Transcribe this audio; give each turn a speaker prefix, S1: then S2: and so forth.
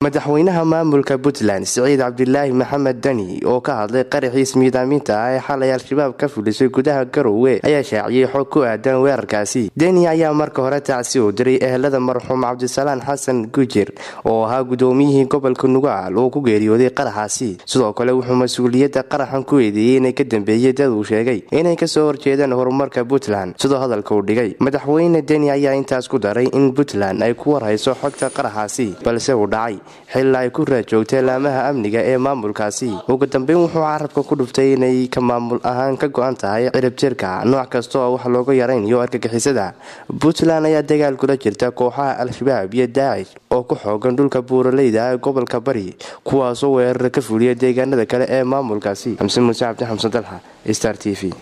S1: madaxweynaha maamulka puntland siciid cabdilaahi maxamed deni oo ka hadlay qaraxiis miidaaminta ah ee xalay al-shabaab ka fulisay gudaha garowe ayaa shaaciyey xog ku aadan weerarkaasi deni ayaa marka hore tacsi u diray ehelada marxuum cabdisalaan xasan gujir oo ahaa gudoomiyihii gobolka nugaal oo ku geeriyooday qaraxaasi sidoo kale wuxuu mas-uuliyadda qaraxan ku eedeeyey inay ka dambeeyey dad uu sheegay inay kasoo horjeedaan horumarka puntland sidoo hadalka uu dhigay madaxweyne deni ayaa intaas ku daray in puntland ay ku warhayso xogta qaraxaasi balse uu dhacay xilaa ay ku raajoogtay laamaha amniga ee maamulkaasi ugu dambeyn wuxuu carabka ku dhuftay inay ka maamul ahaan ka go-an tahay ciribjirka nooc kasta oo wax looga yaraynayo argagixisada puntland ayaa dagaal kula jirta kooxaha al-shabaab iyo daacish oo ku xoogan dhulka buuraleyda ee gobolka bari kuwaasoo weerara ka fuliya deegaanada kale ee maamulkaasi xamse muuse cabdi xamsan dalxa star t v